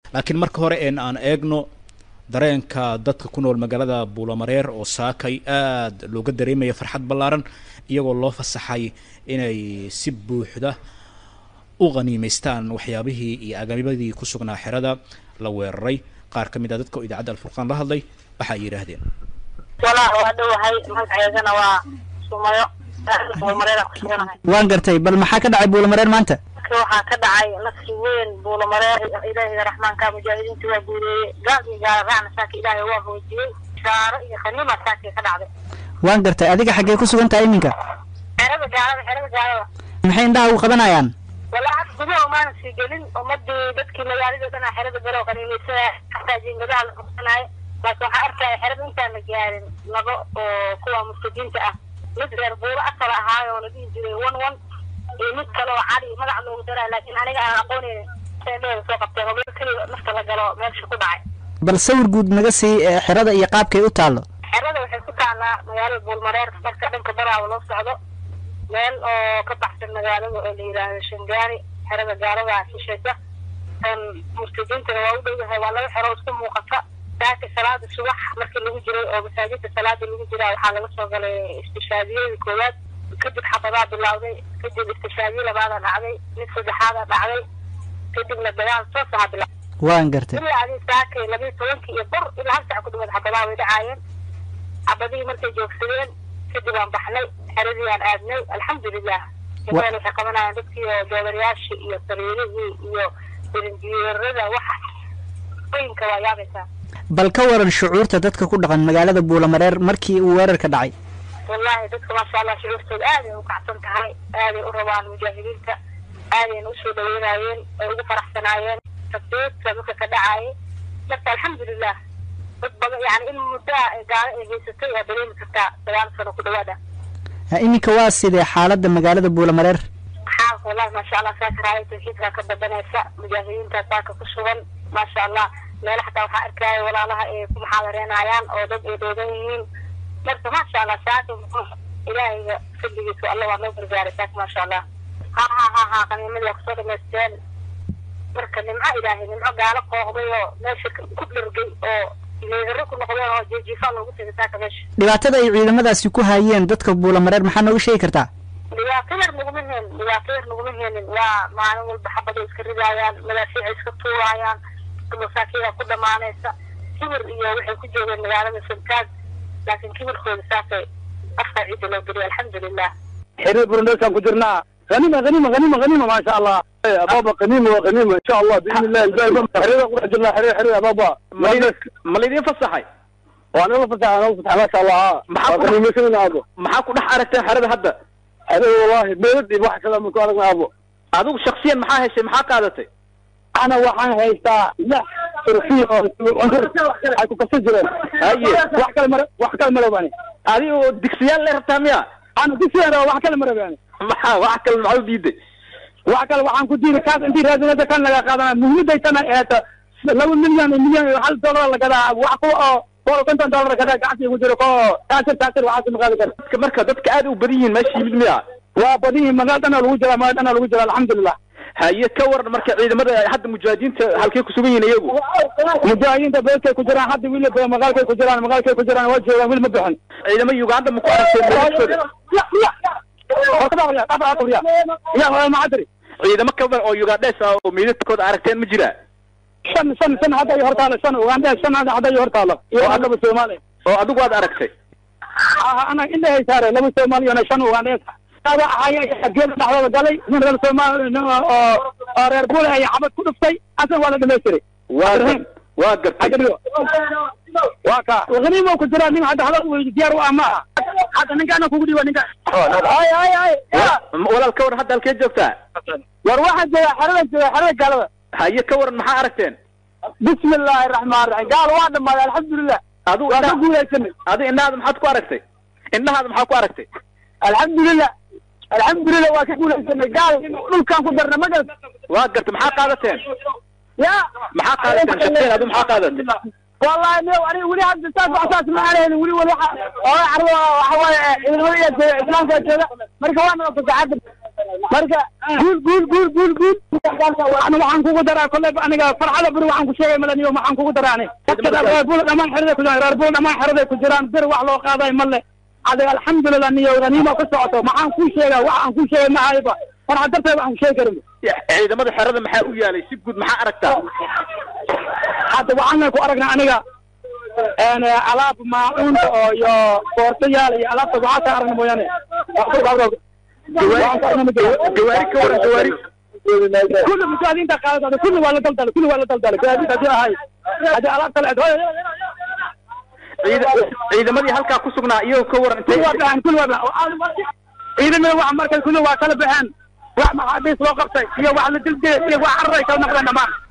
laakiin marka hore een aan eegno dareenka dadka ku nool magaalada buulamareer oo saakay aada looga dareemaya farxad ballaaran iyagoo loo fasaxay inay si buuxda u qaniimaystaan waxyaabihii iyo agabadii ku sugnaa xerada la weeraray qaar ka mid a dadka oo idaacadda alfurqaan la hadlay waxa ay yidhaahdeen walaal waa dhowahay magaceedana waa sumayo buulamareer ku suganahay waan gartay bal maxaa ka dhacay buulamareer maanta waxaa ka dhacay nasri weyn buulamareer ilaahiga raxmaanka mujaahidiinta waa guuleeyey gaadi gaaracna saaka ilaahay waa hoojiyey shaaro iyo khaniima saakay ka dhacday waan gartay adiga xaggee ku sugan tahay iminka xerada gaalada xerada gaalada maxay indhaha ugu qabanayaan walaa had gudaha umaana sii gelin ummadii dadkii magaalada dhan xerada galo qaniimaysanaya xataa jiingadaha la qabsanaayo laakiin waxaa arkaya xerada intaan la gaarin laba oo kuwa murtadiinta ah mid reer buuro asal ahaayo oo la dhihi jiray one one iyo mid kale oo cali magac loogu daraa laakiin aniga aan aqoonin seedheeda soo qabtay hogol keliya nafta la galo meesha ku dhacay bal sawir guud naga sii ee xerada iyo qaabkay u taallo xerada waxay ku taallaa magaalada buulmareer marka dhanka baraaba loo socdo meel oo ka baxsan magaalada oo la yidhaahdo shangaani xerada gaalada shishaysa murtadiintana waa u dhowyahay waa laba xero isku muuqata saaka salaada subax markii lagu jiray oo masaajidda salaada lagu jiraa waxaa laga soo galay istishaadiyadii koowaad kadib xabadaa bilowday kadib istishaadiye labaadaa dhacday mid saddexaadaa dhacday kadibna dagaal toos aha bilaa waan gartay ilaa adii saakay labiyo tobankii iyo bor ilaa hal sac ku dhawaad xabadaa way dhacaayeen xabadihii markay joogsadeen kadib aan baxnay xeradii aan aadnay alxamdulilah jamaal waxay qabanayaan dadkii oo joodarayaashii iyo sariirihii iyo birinjiyeerada waxa oyinka waa yaabaysaa bal ka waran shucuurta dadka ku dhaqan magaalada buulamareer markii uu weerarka dhacay wallahi dadka maasha allah shucuurtooda aaday u kacsan tahay aaday u rabaan mujaahidiinta aadayna usoo dhaweynayeen ay ugu faraxsanaayeen tafsiirta dadka ka dhacaayay marka alxamdulilah dad badan yani in muddaa gaalo ay haysatay waa dareemi kartaa sagaal sano ku dhawaada iminka waa sidee xaaladda magaalada buulamareer xaalka wallahi maasha allah saaka raaya tawxiidkaa ka badanaysa mujaahidiinta saaka ku sugan maasha allah meelo xataa waxaa arkaya walaalaha ay ku muxaadareenayaan oo dad ay dhoodan yihiin marka maasha allah saaka ilaahayga fadligiisa alla waa noo gargaaray saaka maasha allah ha ha ha ha qaniimadii waa kusoo dhamaysteen marka nimco ilaahay nimco gaalo qooqday oo meesha ku dhargay oo meedaro ku noqdeen oo jeejiifaa loogu tegay saaka meesha dhibaatada ay ciidamadaasi ku hayeen dadka buulamareer maxaa nooga sheegi kartaa dhibaato yar naguma heenin dhibaato yar naguma heenin waa maalin walba xabaday iska ridaayaan madaafiicay iska tuuraayaan masaakiida ku dhamaanaysa kibir iyo waxay ku joogeen magaalada santaag laakiin kibirkooda saasay afka ciidda loo geliya alxamdulilah xiriir burundesaan ku jirnaa غنيمة غنيمة غنيمة غنيمة ما شاء الله يا بابا غنيمة وغنيمة إن شاء الله بإذن الله الباقي حرير قرح جلنا حرير حرير يا بابا ma idin ma laydin fasaxay وأنا الله فتح أنا الله فتح ما شاء الله ها محمد. غنيمة كلنا أبو maxaa ku dhex aragteen xerada hadda حرير والله بيردي واحد كلام من كارنا أبو adigu shaksiyan maxaa heshay maxaa qaadatay أنا وحان هيستا لا ترفيه حيكو كسر جرين haye واحد كلمة واحد كلمة رباني adigo digsiyaal le rabtaa miya أنا كسر أنا واحد كلمة رباني maxaa wax kale maxaa u diiday waxa kale waxaan ku diiri kaas intii raadinada kan laga qaadana muhiimadaytana eeta laba milyan iyo milyan iyo hal dollar la gadaa wax ku oo boqol konton dollar gadaa gacanta igu jiro ko taasir taasir waxaa ma qaadi kara dadka marka dadka aad u badan yihiin meesha yimid miya waa badihi magaal dhana lagu jira magaal dhana lagu jira alxamdulilah haye ka waran marka ciidamada hadda mujaahidiinta halkay ku sugan yihiin iyagu mujaahidiinta beelkay ku jiraan hadda wiil magaalkay ku jiraan magaalkay ku jiraan waa joogaan wiil ma bixin ciidamo uganda ma ku aragteen meelashooda ya macadri ciidamo ka badan oo ugandhes ah oo meydadkooda aragteen ma jira shan shan shan hadda iyo hortaalo shan uganda shan hadda iyo hortaalo iyo laba soomaali oo adigu aad aragtay ana indhahay saare laba soomaaliyona shan ugandhees ada ahaya geeda dhexdooda galay nin reer soomaali oo oo reer bule ay xabad ku dhuftay asan waa la dhamaystiray waa gar- waa gartay xagadigo waa ka ghaniimo ku jira nin hadda hala diyaar u ah ma aha hadda ninkaana kugu dhiiba ninka ay ay ay walaal ka waran hadda halkee joogtaa war waxaa jooga xerada jooga xerada gaalada haye ka waran maxaa aragteen bismi illaahi raxmaan raxiim gaal waa dhamaaday alxamdulilah adigu waa ka indhaha guulaysanay adigu indhahaada maxaad ku aragtay indhahaada maxaa ku aragtay alxamdulilah alxamdulilah waa ka guulaysanay gaal dhulkaan ku darna ma garata waa gartay maxaa qaadateen ya maxaa qaadateen shaqeen adigu maxaa qaadatay wallahi ne ani weli hadda saas wax saas ma aanayni weli weli waxa oo carruur waxa waaye ciidamada iyo jooga islaamka jooga marka waa nala fasaxada marka guul guul guul guul guul ana waxaan kugu daraa kolley aniga farxada buri waxaan ku sheegay malaniyo waxaan kugu daraa ani dadka reer buul dhammaan xeraday ku jiraan reer buul dhammaan xeraday ku jiraan bir wax loo qaaday male adiga alxamdulilah niyo ganiima ku socoto maxaan kuu sheegaa wax aan kuu sheegay ma hayba farxad darteed waxaan ku sheegi karin ciidamada xerada maxaa u yaalay si guud maxaa aragtaa hadda waxaan ku aragnaa aniga een alaab maacuunta oo iyo boortayaal iyo alaabta waxaa ka aragna mooyaane gawaari ka waran gawaari kulli mujaahadiinta qaadada kulli waa la daldalay kulli waa la daldalay gaadiid haddii ahay haddii alaabta la ciida- ciidamadii halkaa ku sugnaa iyagoo ka waran kulli waa intay baxeen kulli waa baxeen ciidamada wax markay kulli waa kala baxeen wax maxaabiis loo qabtay iyo wax la dildiyay iyo wax cararay kala noqdeen dhammaan